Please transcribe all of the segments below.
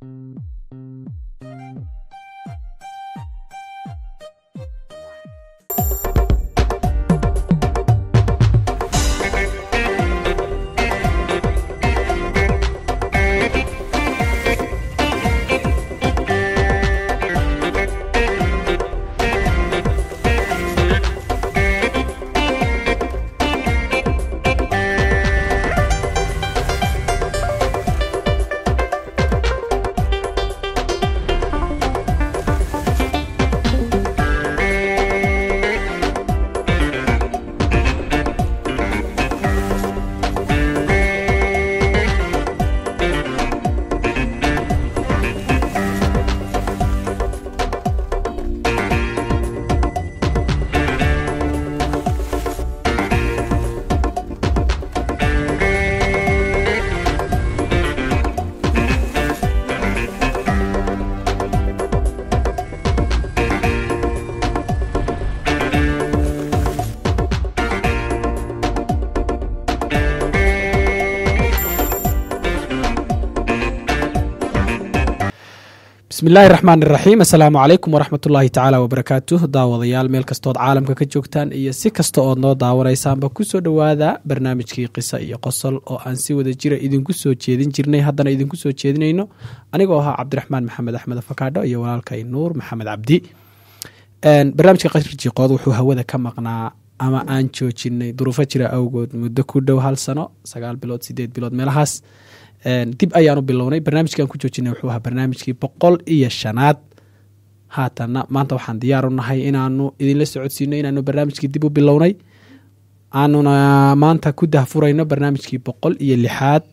bismillahi raxmaan iraxiim assalaamu calaykum waraxmat ullaahi tacaala wabarakaatuh daawadayaal meel kastood caalamka ka joogtaan iyo si kasta ood noo daawanaysaanba kusoo dhowaada barnaamijkii qisa iyo qosol oo aan si wada jira idinku soo jeedin jirnay haddana idinku soo jeedinayno anigoo ahaa cabdiraxmaan maxamed axmed afakaadho iyo walaalkay nuur maxamed cabdi barnaamijka qasrijiqood wuxuu hawada ka maqnaa ama aan joojinay duruufo jira awgood muddo ku dhow hal sano sagaal bilood sideed bilood meelahaas dib ayaanu bilownay barnaamijkan ku joojinay wuxuu ahaa barnaamijkii boqol iyo shanaad haatanna maanta waxaan diyaaru nahay inaanu idinla socodsiino inaanu barnaamijkii dib u bilownay aanuna maanta ku dahfurayno barnaamijkii boqol iyo lixaad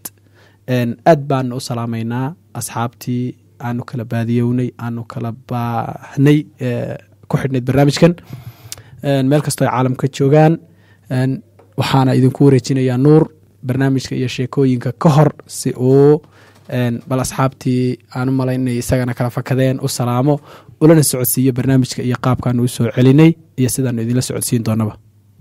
aad baanu u salaameynaa asxaabtii aanu kala baadiyownay aanu kala baahnay ku xidhnayd barnaamijkan meel kastoo ay caalamka joogaan waxaana idinku wareejinayaa nuur barnaamijka iyo sheekooyinka ka hor si uu bal asxaabtii aan u malayn inay isagana kala fakadeen u salaamo ulana socodsiiyo barnaamijka iyo qaabkaanu u soo celinay iyo sidaanu idinla socodsiin doonaba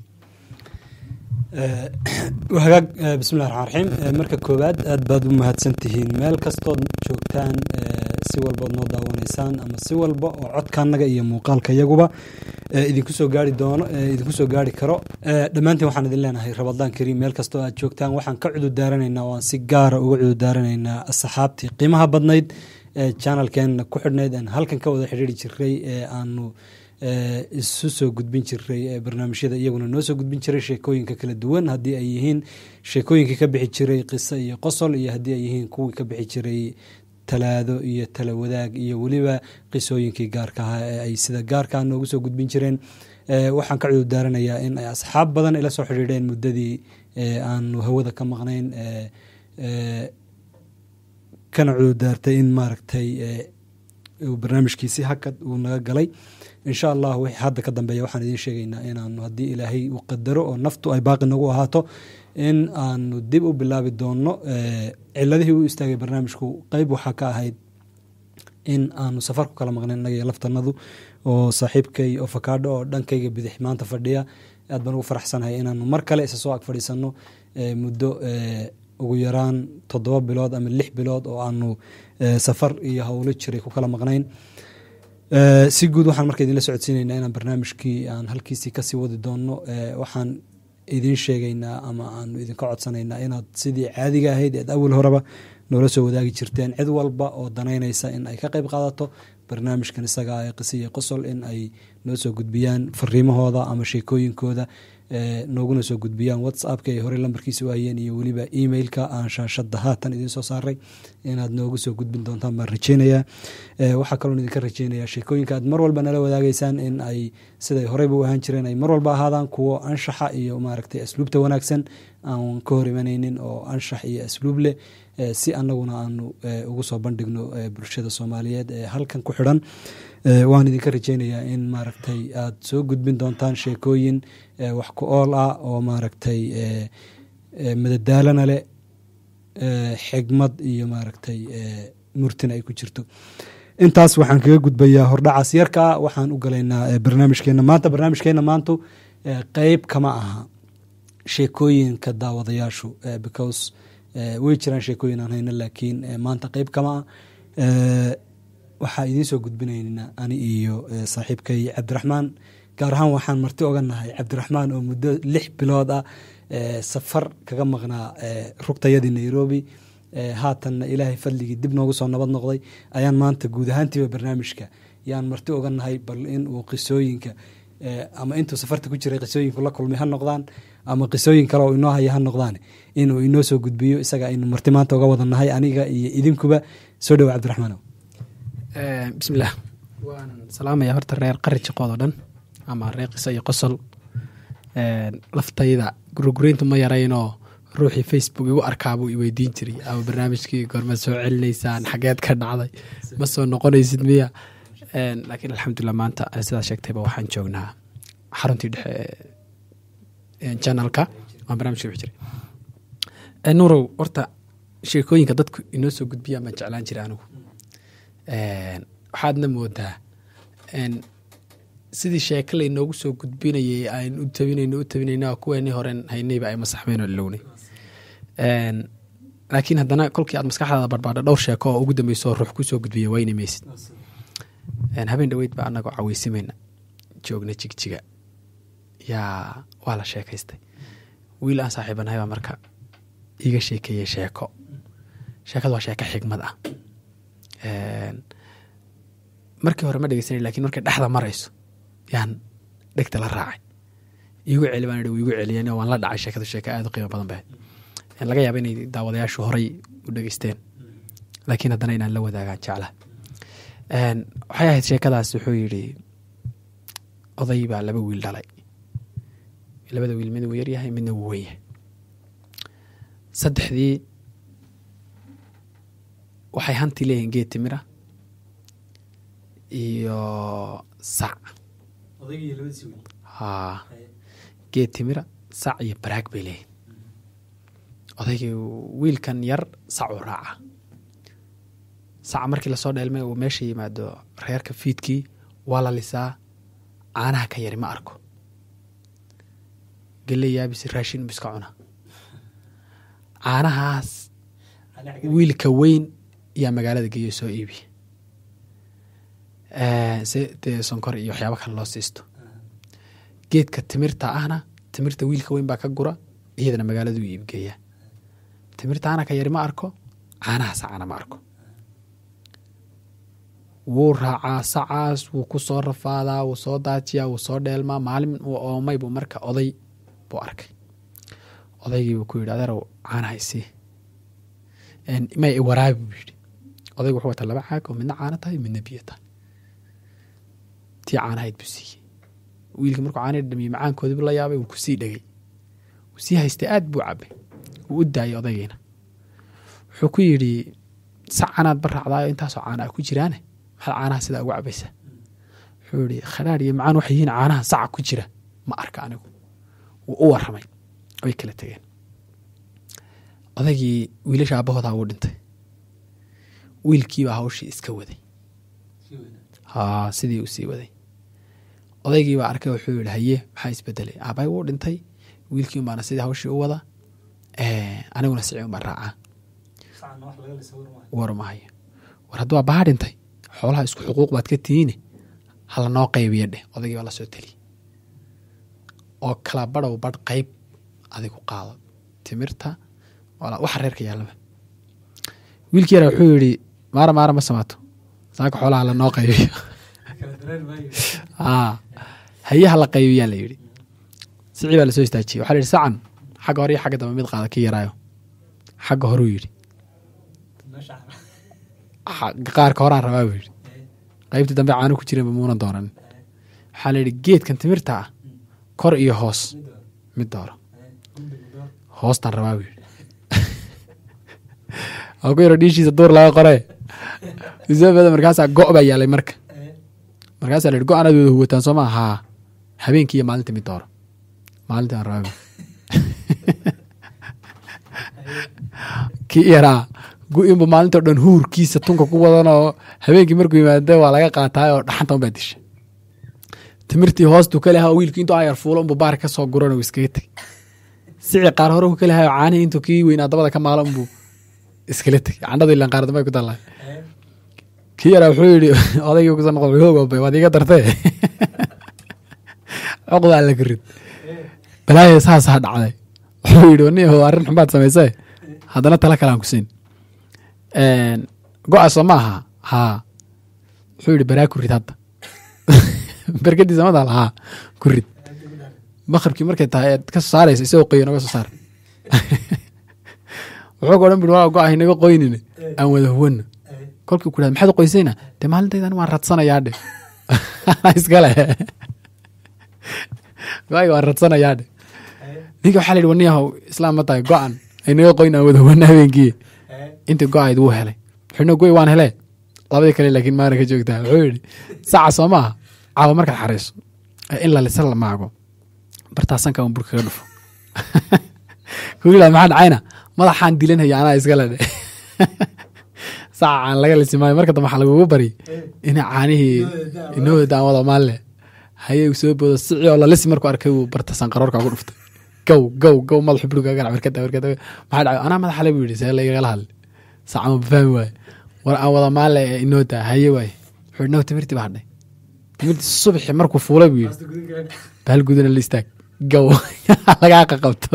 hagaag bismillahi raxmaan raxiim marka koowaad aad baad u mahadsan tihiin meel kastood joogtaan si walbaod noo daawanaysaan ama si walba oo codkaanaga iyo muuqaalka iyaguba idinku soo gaari doono idinku soo gaari karo dhammaantiin waxaan idin leenahay rabadaan kariim meel kastoo aad joogtaan waxaan ka cududaaranaynaa oo aan si gaara uga cududaaranaynaa asxaabtii qiimaha badnayd ee janalkeenna ku xidhnayd aan halkan ka wada xidhiiri jiray ee aanu isu soo gudbin jiray barnaamijyada iyaguna noo soo gudbin jiray sheekooyinka kala duwan haddii ay yihiin sheekooyinkii ka bixi jiray qiso iyo qosol iyo haddii ay yihiin kuwii ka bixi jiray talaado iyo tala wadaag iyo weliba qisooyinkii gaarka ahaa ee ay sida gaarkaa noogu soo gudbin jireen waxaan ka cududaaranayaa in ay asxaab badan ila soo xidhiidheen muddadii aanu hawada ka maqnayn kana cududaartay in maaragtay barnaamijkiisi hakad uu naga galay insha allah wixii hadda ka dambeeya waxaan idiin sheegaynaa inaanu haddii ilaahay uu qadaro oo naftu ay baaqi nagu ahaato in aanu dib u bilaabi doonno ciladihii u istaagay barnaamijku qeyb waxaa ka ahayd in aanu safar ku kala maqnayn innaga iyo laftanadu oo saaxiibkay oo fakaadho oo dhankayga bidix maanta fadhiya aad baan ugu faraxsanahay inaanu mar kale isa soo ag fadhiisanno muddo ugu yaraan toddoba bilood ama lix bilood oo aanu safar iyo howlo jiray ku kala maqnayn si guud waxaan marka idinla socodsiinaynaa inaan barnaamijkii aan halkiisii kasii wadi doonno waxaan idiin sheegaynaa ama aanu idinka codsanaynaa inaad sidii caadiga ahayd eed awal horeba noola soo wadaagi jirteen cid walba oo danaynaysa in ay ka qayb qaadato barnaamijkan isaga ee qisiya qosol in ay noo soo gudbiyaan fariimahooda ama sheekooyinkooda nooguna soo gudbiyaan whatsappka ay horey lambarkiisa u hayeen iyo weliba emailka aan shaashada haatan idiin soo saaray inaad noogu soo gudbin doontaan baan rajeynayaa waxaa kaloon idinka rajeynayaa sheekooyinka aad mar walba nala wadaagaysaan in ay siday horeyba u ahaan jireen ay mar walba ahaadaan kuwo anshaxa iyo maaragtay asluubta wanaagsan aan ka hor imanaynin oo anshax iyo asluub leh si anaguna aanu ugu soo bandhigno bulshada soomaaliyeed ee halkan ku xidhan waan idinka rajeynayaa in maaragtay aad soo gudbin doontaan sheekooyin wax ku ool ah oo maaragtay madadaalana leh xigmad iyo maaragtay murtina ay ku jirto intaas waxaan kaga gudbayaa hordhacaas yarkaa waxaan u galaynaa barnaamijkeena maanta barnaamijkeena maantu qeyb kama aha sheekooyinka daawadayaashu because way jiraan sheekooyin aan hayno laakiin maanta qeyb kama ah Eh, waxaa idiin soo gudbinaynaa ani iyo eh, saaxiibkay cabdiraxmaan gaar ahaan waxaan marti oga nahay cabdiraxmaan oo muddo lix bilood ah eh, safar kaga maqnaa eh, rugtayadii nairobi Eh, haatanna ilaahay fadligii dib noogu soo nabad noqday ayaan maanta guud ahaantiiba barnaamijka yaan marti oga nahay bal in uu qisooyinka eh, ama intuu safarta ku jiray qisooyinku la kulmay ha noqdaan ama qisooyin kale oo inoo haya ha noqdaan inuu inoo soo gudbiyo isaga aynu marti maanta oga wada nahay aniga iyo idinkuba soo dhowa cabdiraxmaan bismillaah waan salaamaya horta reer qari jiqood oo dhan ama reer qisa iyo qosol Een, laftayda gurugurayntu ma yaraynoo ruuxii facebook igu arkaabuu iweydiin jiray ama barnaamijkii goorma soo celinaysaan xageed ka dhacday ma soo noqonaysid miya Een, laakiin alxamdulilah maanta eh, sidaa sheegtayba waxaan joognaa xaruntii dhexe ee janalka waan barnaamijka wixi jiray Eh, nuurow horta sheekooyinka dadku inoo soo gudbiyaan baan jeclaan jiray anigu Een, waxaadna moodaa een, sidii sheeke laynoogu soo gudbinayay aynu u tabinayno u tabinayna kuweenii horen haynayba ay masaxmeen oo ilownay Een, laakiin haddana kolkii aad maskaxdaada barbaadha dhowr sheeko oo ugu dambeyso oo ruux kusoo gudbiya wayna maysid Een, habeen dhaweyd baa anagoo caweysimayna joogna jigjiga yaa waa la sheekaystay wiil aan saaxiibanahay baa marka iiga sheekeeyey sheeko sheekadu waa sheeko xigmad ah Een, markii hore ma dhegeysanay lakin markay dhexda marayso yaan dhegta la raacay iigu celi baan idhi wuu igu celiyeen oo waan la dhacay sheekadu sheeko aad u qiimo badan bahayd Een, laga yaaba inay daawadayaashu horay u dhegeysteen laakiin haddana inaan la wadaagaan jecla Een, waxay ahayd sheekadaas wuxuu yidhi oday baa laba wiil dhalay labada wiil mid wuu yaryahay midna wuu weyn yahay saddexdii waxay hanti leeyihiin geed timira iyo sac haa geed timira sac iyo baraag bay leeyihin odaygii wiilkan yar sac uu raaca saca markii lasoo dheelmay uu meesha yimaado reerka fiidkii waa la lisaa caanaha ka yari ma arko gelle yaabisi raashin bu iska cuna caanahaas wiilka weyn yaa magaalada geeyo soo iibiya Eh, si dee sonkor iyo waxyaabo kale loo siisto geedka timirta ahna timirta wiilka weyn baa ka gura iyadana magaaladuu iibgeeyaa timirtaana ka yari ma arko caanaha sacana ma arko wuu raacaa sacaas wuu ku soo rafaadaa wuu soo daajiyaa wuu soo dheelmaa maalin uu oomay buu marka oday buu arkay odaygii buu ku yidhi adeerow caanaha isii Een, may i waraabi buu yidhi odaygu wuxuu wataa laba caag oo midna caano tahay midna biyo tahay tii caanahayd buu siiyey wiilkii markuu caanaha dhamiyey macaankoodiibu la yaabay wuu kusii dhegay wuu sii haystay aad buu cabay wuu u daayay odaygiina wuxuu ku yidhi sac canaad baraacdaayo intaasoo caana ah ku jiraane maxaad caanaha sidaa ugu cabaysaa wuxuu yihi khadhaadh iyo macaan waxay yihiin caanaha saca ku jira ma arka anigu wuu u waramay way kala tegeen odaygii wiilasha aabahoodaa wuu dhintay wiilkiibaa hawshii iska waday haa sidii uu sii waday odaygiibaa arkay wuxuu yihi haye maxaa isbedelay aabbahay wuu dhintay wiilkiin baana sidii hawshii u wada Eh, aniguna siciin baan raacaa war mahayo war hadduu aabbaha dhintay xoolaha isku xuquuq baad ka tihiine hala noo qaybiya dheh odaygii baa lasoo teliy oo kala badhow badh qayb adigu qaado timirta wala- waxa reerka yaallaba wiilkii yara wuxuu yidhi maara maara ma samaato saaka xoolaha la noo qaybiyo aa hayaha la qaybiyaa la yidhi sicii baa lasoo istaajiyey waxaa la yidhi sacan xagga hore iyo xagga dambe mid qaada ka yaraayo xagga horuu yidhi xa- qaarka horaan rabaa buu yidhi qaybtii dambe caano ku jiranba muuna doonanin waxaa la yidhi geedkan timirta ah kor iyo hoos mid dooro hoostaan rabaa buu yidhi oo ku yaro dhiishiisa duur laga qoree isabada markaasaa go' baa yaalay marka markaasaa la yidhi go-anaad wada huwataan soo maa haa habeenkii iyo maalintii mid dooro maalintii aan rabaa buu kii yaraa gu-inbu maalintao dhan huurkiisa tunka ku wadan oo habeenkii markuu yimaada waa laga qaataay oo dhaxanta unbaa disha timirtii hoostuu ka lehaa wiilkii intuu ayar fuulo unbuu baar ka soo guran uu iskaga tegey sicii qaar hore uu ka lehayo caanihii intuu kii weynaa dabada ka maalo unbuu iskala tegey candhadu ilan qaar dambe ay ku dallahay kii yaraa wuxuu yidhi odaygii kuso noqo xoog waad iga dartee coqdaa la karid balaaya saasaa dhacday wuxuu yidhi nin yahow arrin xumbaad samaysee haddana tala kalaan ku siin go-a soo ma aha haa wuxuu yidhi baraa ku rid hadda berkadiisa ma taal haa ku rid maqribkii markay tahay eed ka soo saaraysa isagoo qoyo naga soo saar wuxuu ka odhan buri waa go-ah inaga qoynine aan wada huwanno kolkii ku dhahda maxaad qoysayna dee maalintaydan waan radsanayaa dhe iskale go-ayga waan radsanayaa dhe ninka waxaa la yidhi waniyahow islaam ma tahay go-an aynaga qoyn aan wada huwanno habeenkii intii go-ayd wuu helay wuxuuna goy waan hele labadii kale laakiin maana ka joogtaa wuxuu yidhi saca soo maaha caawa markaad xarayso in la lisa la maago bartaasanka un bur kaga dhufo ku yidhahda maxaa dhacayna madaxaan dilanhaya anaa iskale dhe saca caan laga lisi maayo marka dambe waxaa lagugu bari ina caanihii inoo daan wada maalle haye uu soo boodo sici oo la lisi markuu arkay uu barta sanqaroorka ugu dhuftay gow gow gow madaxu buluga ganac warkada warkada maxaa dhacay anaa madaxa le buu yidhi see laygala hadli saca ma fahmi waaye war aan wada maalle ee inoo daa haye waaye wuxuu yidhi no timirtii baa hadhay timirtii subaxi markuu fuulay buu yidhi bahal gudana la istaag gow lagaa qaqabto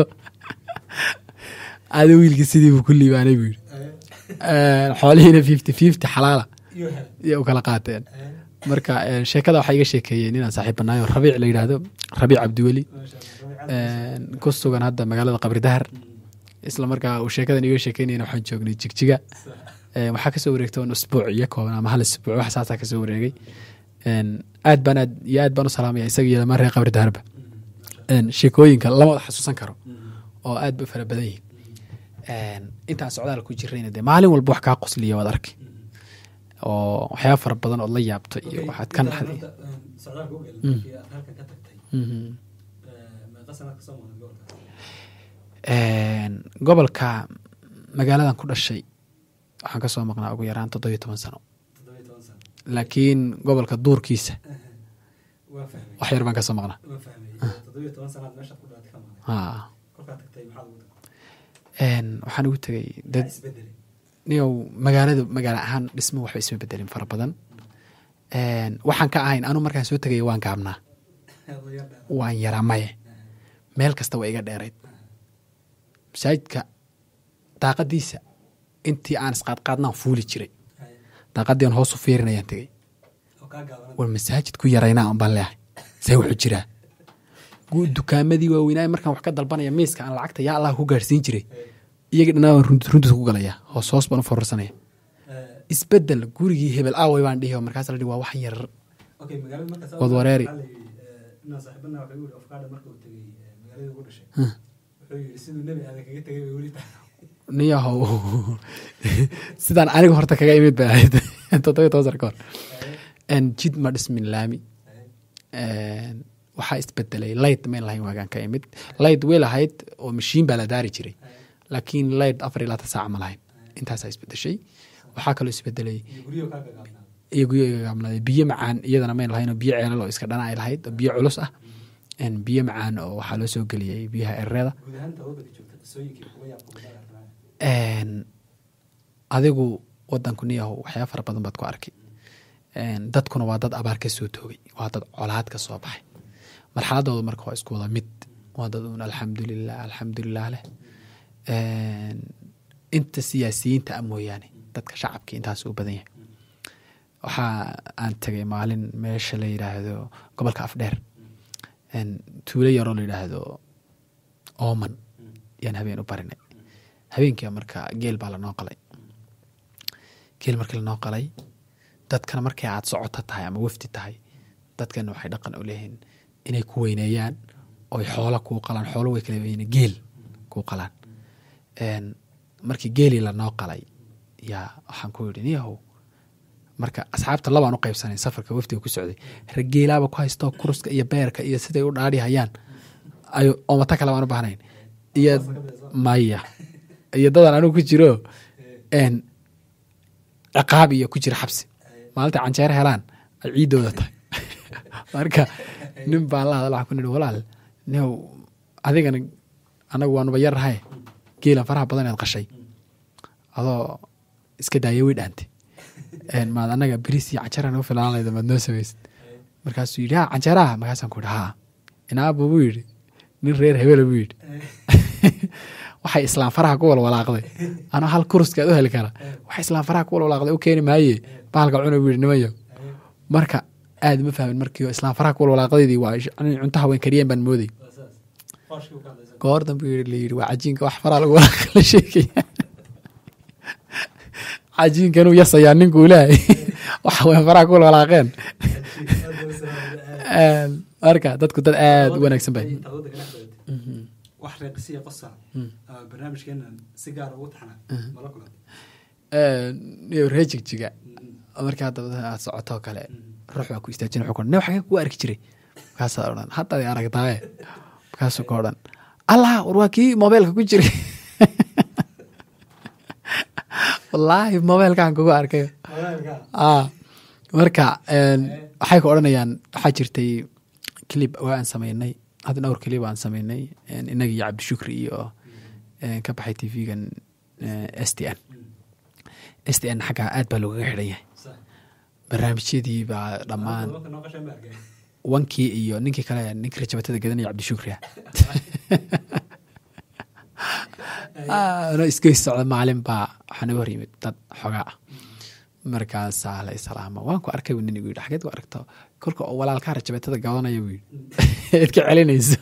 ada wiilkii sidii buu ku liibaanay buu yidhi xoolihiina fifty fifty xalaala iyo u kala qaateen marka sheekada waxaa iga sheekeeyeen inaan saaxiib banaayo rabiic la yidhaahdo rabiic cabdiweli ku sugan hadda magaalada qabri dahar isla markaa uu sheekadan iga sheekeynayna waxaan joognay jigjiga waxaa kasoo wareegta un usbuuc iyo kooban ama hal isbuuc wax saasaa kasoo wareegay aad baan aad iyo aad baan u salaamaya isaga iyo lamaan reer qabri daharba sheekooyinka lama wada xasuusan karo oo aad ba u fara badan yihin intaan socdaal ku jirayna dee maalin walba wax kaa qosliya waad arki oo waxyaaba fara badan ood la yaabto iyo waxaad ka naxday gobolka magaaladan ku dhashay waxaan ka soo maqnaa ugu yaraan toddobiyo toban sano laakiin gobolka duurkiisa wax yar baan ka soo maqnaa waxaan ugu tegay dad niyow magaaladu magaalo ahaan dhismo waxba isma bedelin fara badan waxaan ka ahayn anu markaan soo tegaya waan gaabnaa waan yaraa maye meel kasta waa iga dheerayd masaajidka daaqadiisa intii aan isqaadqaadnaan fuuli jiray daaqadii aan hoosu fiirinayaan tegey war masaajid ku yaraynaa un baan leehay see wuxuu jiraa dukaamadii waaweynaaye markaan wax ka dalbanaya miiska aan lacagta yaa allah ku gaarhsiin jiray iyagii dhanaa waan runtus ku galaya hoos hoos baan u fororsanaya isbedel gurigii hebel aaway baan dhihi markaas la dhihi waa waxan yarar wad wareeri niyahow sidaan aniga horta kaga imid bay ahayd toddobiyo toban sar ka hor jid ma dhismin laami waxaa isbedelay light mayn lahayn waagaan ka imid light way lahayd oo mashiin baa la daari jiray laakiin light afar iyo labaatan saac ma lahayn intaasaa isbedeshay waxaa kaloo isbedelay iyo guryo gaamlaaday biyo macaan iyadana mayn lahayn oo biyo ceelal oo iska dhana ay lahayd oo biyo culus ah biyo macaan oo waxaa loo soo geliyey biyaha ereeda adigu wadanku niyahow waxyaaba fara badan baad ku arkay dadkuna waa dad abaar ka soo toogay waa dad colaad ka soo baxay marxaladooda marka waa isku wada mid waa dad un alxamdulilah alxamdulilah leh inta siyaasiyiinta a mooyaane dadka shacabka intaas u badan yahay waxaa aan tegay maalin meesha la yidhaahdo gobolka afdheer tuulo yaroo la yidhaahdo ooman yaan habeen u barinay habeenkia marka geel baa lanoo qalay geel markii lanoo qalay dadkana markay aad socoto tahay ama wafdi tahay dadkana waxay dhaqan u leeyihiin inay ku weyneeyaan oy xoola kuu qalaan xoolo way kala weyne geel kuu qalaan markii geelii lanoo qalay yaa waxaan ku yidhi niyahow marka asxaabta labaan u qaybsanayn safarka wafdiga ku socday rageelaaba ku haysto kuruska iyo beerka iyo siday u dhaadhi hayaan ay oomata kale baan u bahnayn iyo maya iyo dadan anigu ku jiro ciqaab iyo ku jira xabsi maalinta canjeero helaan ay ciiddooda tahay marka nin baan la hadal waxaan ku nidhi walaal niow adigana anagu waanuba yarrahay geelan faraha badan eed qashay adoo iska daaya way dhaante een, maad anaga beriis iyo canjeera nagu filaan layda maad noo samaysid markaasuu yidhi ha canjeeraha markaasaan ku yidhi haa inaaba buu yidhi nin reer hebela buu yidhi waxay islaam faraha ku walwalaaqday anoo hal kuruskaad u heli kara waxay islaam faraha ku walwalaaqday u keeni maaye bahalka cuna buu yidhi nimayo marka aad ma fahmin markii islaam faraha ku walwalaaqdaydii waa ish- in cunto haween kariyeen baan mooday goor dambe yidhi la yidhi waa cajiinka wax faraha lagu walaaqa la sheegaya cajiinkanuu yasayaa ninkuu lehay wax haween faraha ku walwalaaqeen Een, marka dadku dad aad u wanaagsan bay wax reeqisiya qosa barnaamijkeenan si gaar ugu taxna mala kulan iyo ree jigjiga markaa dabada aad socotoo kale ruux baa ku istaajin wuxuu ku odhan, nin xagee ku arki jiray markaasaa odhan haddaad i aragtaaye markaasuu ka odhan allah war waa kii mobeelka ku jiray wallaahi mobeelkaan kugu arkay ah marka een, waxay ku odhanayaan waxaa jirtay clip waa aan sameynay hadda dhowr clip aan sameynay een, innaga iyo cabdishukri iyo een, ka baxay tv-gan s t n s t n xaggaa aad baa loogaga xidhan yahay barnaamijyadii baa dhammaan wankii iyo ninkii kale ninkii rajabatada gadanaya cabdishukri ah Ah, no isgeys socda maalin baa waxaa naga hor yimid dad xogaa ah markaasaa la islaama waan ku arkay buu nin igu yidhi xageed ku aragto kolka oo walaalkaa rajabeetada gadanaya buu yidhi eed ka celinayso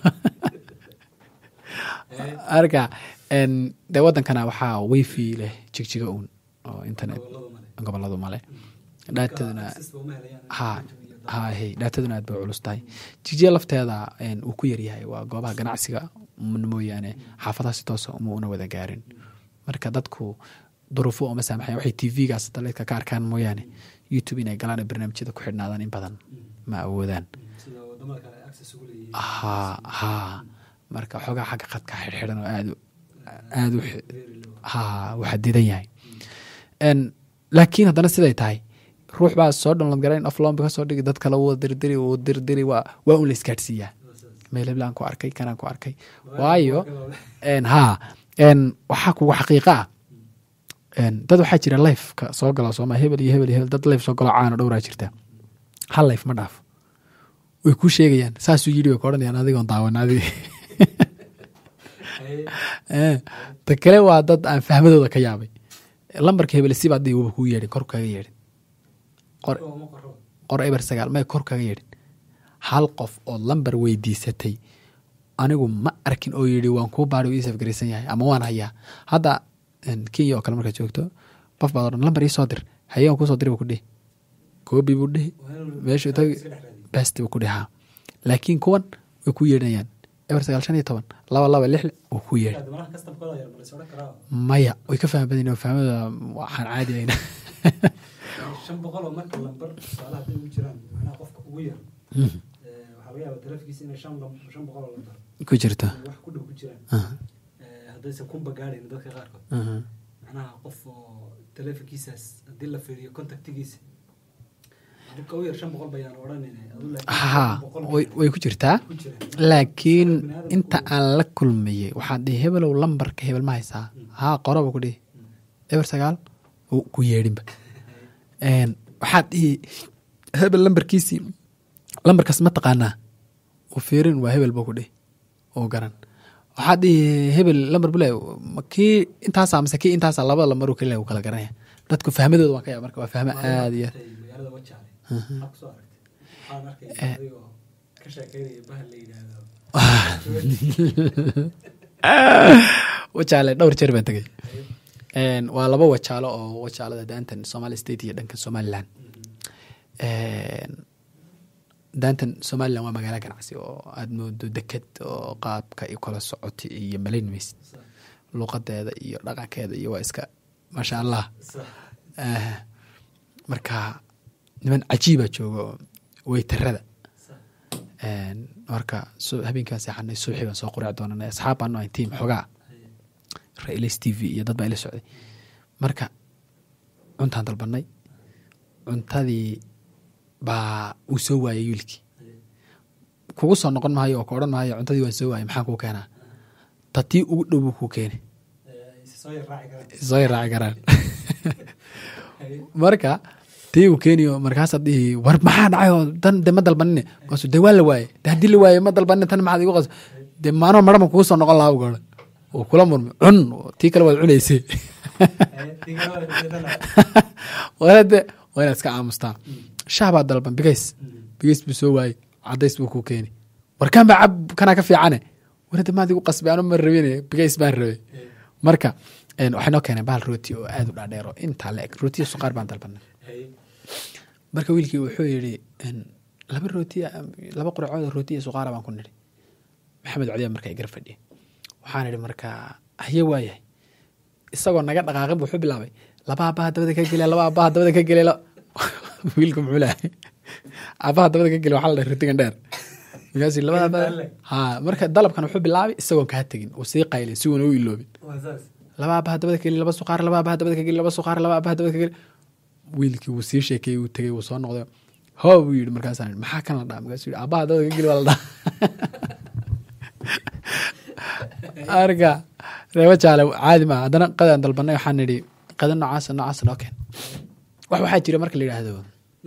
marka een, dee wadankana waxaa wifi leh jigjiga uun oo internet goboladu male dhaataduna ha ha hey dhaataduna aad bay culus tahay jigjiga lafteeda een, uu ku yaryahay waa goobaha ganacsiga un mooyaane xaafadaha si toosa uma una wada gaarin marka dadku duruufo uma saamaxayan waxay tv-gaas daleedka ka arkaan mooyaane youtube inay galaan oo barnaamijyada ku xidhnaadaan in badan ma awoodaan ha ha marka xoogaa xagga qadka xidhxidhan oo aad u- aad u xi- ha u xadidan yahay En, laakiin haddana siday tahay ruux baa soo download garayn offline ba kasoo dhigi dad kale wuu dirdiri wuu dirdiri waa waa un la isgaadhsiiyaa meel heblaan ku arkay kanaan ku arkay waayo en, ha en, waxaa kugu xaqiiqa ah en, dad waxaa jira lifeka soo gala sooma hebel iyo hebel iyo hebel dad life soo galo caano dhowraa jirta hal life ma dhaafo way kuu sheegayaan saasuu yidhi way ka odhanayaan adigoon daawan adi Eh, ta kale waa dad aan fahmadooda ka yaabay lambarka hebel si baad dhihi wuba kuu yeedhin kor kaga yeedhin qor qor eber sagaal may kor kaga yeedhin hal qof oo lambar weydiisatay anigu ma arkin oo yidhi waan kuu baari ii safgaraysan yahay ama waan hayaa hadda en, kenya oo kale markaad joogto qof baad odhan lambar ii soo dir haye waan kusoo diri buu ku dhihi koobi buu dhihi meeshuu tagi besti buu ku dhihi haa laakiin kuwan way ku yeedhinayaan eber sagaal shan iyo toban laba laba lix wuu ku yeedhi maya way ka faham badan fahmada waxaan caadi ayna shan boqol oo marka lambar tusaale hadday ugu jiraan macnaha qofka ugu yar eh, waxaa laga yaabaa taleefankiisa inay shan lam- shan boqol oo lambar ku jirto ay wax ku dhow ku jiraan Aha, Eh, haddaysan kunba gaadhayn dadka qaarkood aha. macnaha qof oo taleefankiisaas haddii la fiiriyo contactigiisa dadka u yar shan boqol bayaan odhanayna adu ha way way ku jirtaa ku jiraan laakiin inta aan la kulmayey waxaad dhihi hebelow lambarka hebel ma haysaa haa qoraba ku dhihi eber sagaal wuu ku yeedhinba En, waxaad dhihi hebel lambarkiisii lambarkaas ma taqaanaa u fiirin waa hebel buu ku dhihi oo garan waxaad dhihi hebel lambar bule ma kii intaasaa mise kii intaasaa labada lambaruu kale u kala garanaya dadku fahmadooda waa ka yaab marka waa fahmo aad iyo Martay magaalada wajaale maxaa kusoo aragtay waxaan arkay adigoo ka sheekeynaya bahal la yidhaahdo wajaale dhowr jeer baan tegey En, waa laba wajaalo oo wajaalada daantan somali state iyo dhankan somaliland En, daantan somaliland waa magaalo ganacsi oo aad moodo deked oo qaabka i kala socota iyo malayn maysid luqadeeda iyo dhaqankeeda iyo waa iska maasha allah Eh, marka niman cajiiba jooga oo weytarada En, marka su- habeenkaan seexanay suuxii baan soo quraaci doonanay asxaab baan ahay tiim xogaa railis t v iyo dad baa ila socday marka cuntaan dalbanay cuntadii baa uu soo waayay wiilkii kugu soo noqon maayo oo ka odhan maayo cuntadii waan soo waayay maxaa kuu keenaa tatii ugu dhow buu kuu keeni soo yar raaci karaan soo raaci karaan marka tii uu keeniyo markaasaad dhihi war maxaa dhacay oo tan de ma dalbanine markaasu de waa la waaye de haddii la waaye ma dalbanine tan maxaad igu qas de maanoo marama kugu soo noqon lahaa ugaadha uu kula murmay cun tii kale waad cunaysay walade waa inaad iska aamustaa shaah baa dalban bigays bigays buu soo waayey cadays buu kuu keeni warkaan baa cab kanaa ka fiicane warade maad igu qasbay anu ma rabine bigays baan rabay marka waxay noo keeneen bahal rooti oo aad u dhaadheero intaa la eg rootiya suqaar baan dalbanay marka wiilkii wuxuu yidhi laba rootiya laba quracood rooti iyo suqaara baan ku nidhi maxamed codiya marka igar fadhiya waxaan idhi marka haye waayahay isagoo naga dhaqaaqin bu wuxuu bilaabay laba abaha dabada ka geliya laba abaha dabada ka geliya wiilka muxuu lehay abaha dabada ka geliya waxaa la dhahay rootigan dheer markaas labada abaha ha marka dalabkan wuxuu bilaabay isagoon kaa tegin uu sii qaylin si uuna u iloobin laba abaha dabada ka geliya laba suqaar laba abaha dabada ka geliya laba suqaar laba abaha dabada ka geliya wiilkii wuu sii sheekeeyey wuu tegey wuu soo noqday ho buu yidhi markaasaan yidhi maxaa kan la dhaha markaasuu yidhi abaha dabada ka geli waa la dhaha arka reebo jaale caadi maa haddana qadaan dalbanay waxaan nidhi qada noocaasa noocaasa noo keen wax waxaa jira marka la yidhaahdo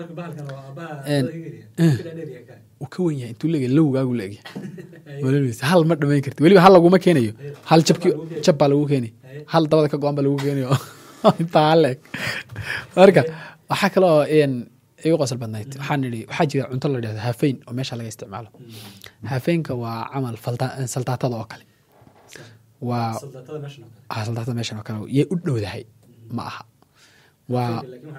uu ka wen yahay intuu leegyahay lowgaagu leegyahay walaalkiisa hal ma dhamayn karti weliba hal laguma keenayo hal jabki jab baa lagu keeni hal dabada ka go-an baa lagu keenayo intaa hal leeg marka waxaa kale oo igu qosol badnayd waxaan idhi waxaa jira cunto la dhahdo hafeyn oo meesha laga isticmaalo hafeynka waa camal saldaatada oo kale waa saldaatada meeshan oo kale yay u dhowdahay ma aha waa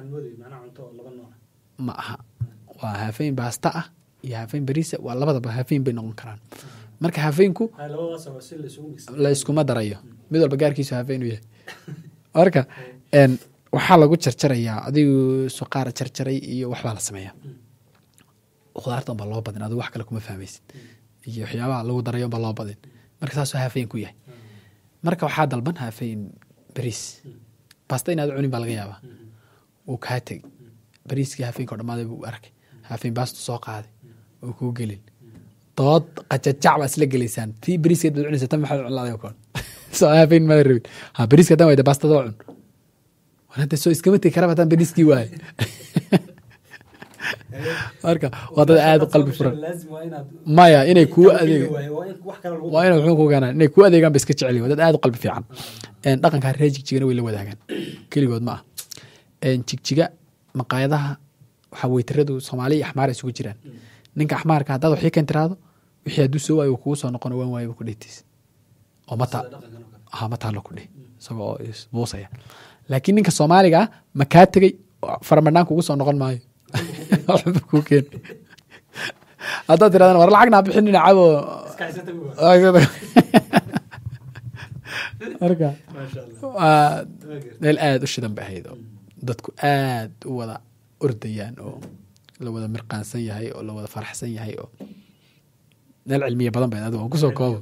ma aha waa hafeyn baasta ah iyo hafeyn bariisa waa labadaba hafeyn bay noqon karaan marka hafeynku la iskuma darayo mid walba gaarkiisu hafeyn u yahay marka waxaa lagu jarjarayaa adigu suqaar jarjaray iyo waxbaa la sameeyaa khudaarta unbaa loo badin adigu wax kale kuma fahmaysid iyo waxyaabaha lagu daray unbaa loo badin marka saasoo hafeyn ku yahay marka waxaa dalban hafeyn bariis basta inaad cunin baa laga yaabaa wuu kaa tegi bariiskii hafeenka o dhamaaday buu arkay hafeen baastu soo qaaday oo kuu gelin dood qajajac baa isla gelaysaan tii bariiskeed baad cunaysa tan maxaad cunlaaday oo kale soo hafeen maada rabin ha bariiska hadan wayda baastada cun hadda soo iskama tegi karaba haddaan bariiskii waaye marka waa dad aada u qalbi furan maya inay kuu adeeg waa inay wuxuu ku keenaan inay kuu adeegaan ba iska jecel waa dad aada u qalbi fiican dhaqankaa reer jigjigana way la wadaagaan keligood ma ah jigjiga maqaayadaha waxaa weytaradu soomaali iyo axmaar isugu jiraan ninka axmaarka haddaad waxii kan tiraahdo wixii hadduu soo waayo kugu soo noqono waan waayo ku dhehtiis oo mata ha ma taalo ku dheh isagoo buusaya laakiin ninka soomaaliga ah ma kaa tegey faramadhaan kugu soo noqon maayo waxba kuu keen haddaad tirahdaan war lacagna bixinina cabo marka waa meel aada u shidan bay ahayd oo dadku aad u wada ordayaan oo la wada mirqaansan yahay oo la wada faraxsan yahay oo meel cilmiya badan bay adigo kusoo koobo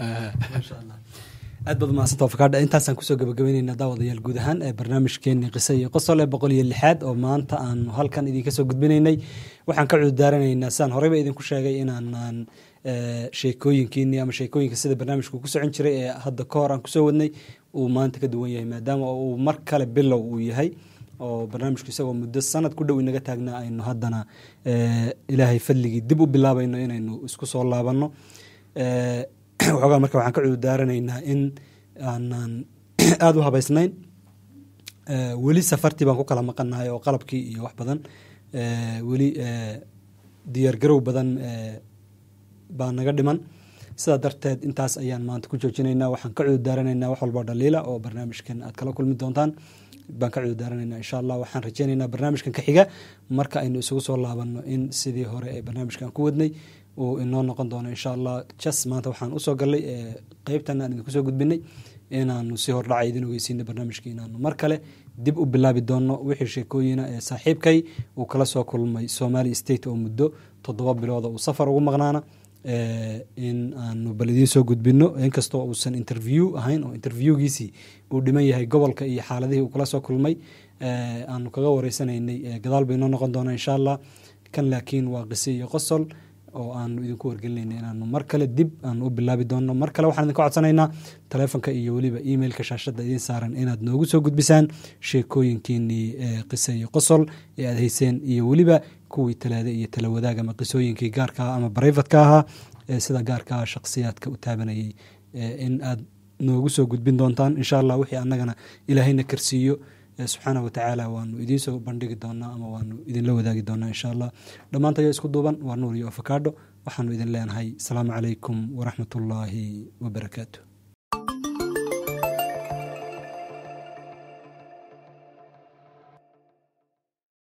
aad baad mahadsanto fakadha intaasaan kusoo gabagabeyneyna daawadayaal guud ahaan ee barnaamijkeeni qise iyo qosol ee boqol iyo lixaad oo maanta aanu halkan idinka soo gudbinaynay waxaan ka cudurdaaranaynaa sidaan horeyba idinku sheegay inaanaan sheekooyinkiini ama sheekooyinka sida barnaamijku ku socon jiray ee hadda ka hor aan kusoo wadnay uu maanta ka duwan yahay maadaama uu mar kale bilow uu yahay oo barnaamijku isagoo muddo sanad ku dhow inaga taagnaa aynu haddana ilaahay fadligii dib u bilaabayno inaynu isku soo laabanno waxoogaa marka waxaan ka cudurdaaranaynaa in aanan aada u habaysnayn weli safartii baan ku kala maqannahay oo qalabkii iyo wax badan weli diyaargarow badan baa naga dhiman sidaa darteed intaas ayaan maanta ku joojinaynaa waxaan ka cudurdaaranaynaa wax walboo dhaliila oo barnaamijkan aad kala kulmi doontaan baan ka cudurdaaranaynaa insha allah waxaan rajeynaynaa barnaamijkan ka xiga marka aynu isugu soo laabanno in sidii hore ee barnaamijkan ku wadnay uu inoo noqon doono insha allah jas maanta waxaan usoo galnay qeybtan aan idinku soo gudbinay inaanu si hordhaca idin ogeysiino barnaamijka inaanu mar kale dib u bilaabi doono wixii sheekooyina ee saaxiibkay uu kala soo kulmay somali state oo muddo toddoba bilooda uu safar ugu maqnaana in aanu bal idiin soo gudbino inkastoo uusan interview ahayn oo interviewgiisii uu dhiman yahay gobolka iyo xaaladihii uu kala soo kulmay aanu kaga wareysanaynay gadaal bay inoo noqon doonaa insha allah kan laakiin waa qise iyo qosol oo aanu idinku wargelinayna inaanu mar kale dib aanu u bilaabi doonno mar kale waxaan idinka codsanaynaa taleefonka iyo weliba emailka shaashadda idiin saaran inaad noogu soo gudbisaan sheekooyinkiinii qise iyo qosol ee aad hayseen iyo weliba kuwii talaade iyo tala wadaag ama qisooyinkii gaarka ah ama barayfatka ahaa ee sida gaarka ah shakhsiyaadka u taabanayay in aad noogu soo gudbin doontaan insha allah wixii annagana ilaahayna karsiiyo subxaana watacaala waanu idiinsoo bandhigi doonaa ama waanu idinla wadaagi doonaa insha allah dhammaantayo isku duuban waa nuur iyo afakaadho waxaanu idin leenahay asalaamu calaykum waraxmat ullaahi wabarakaatu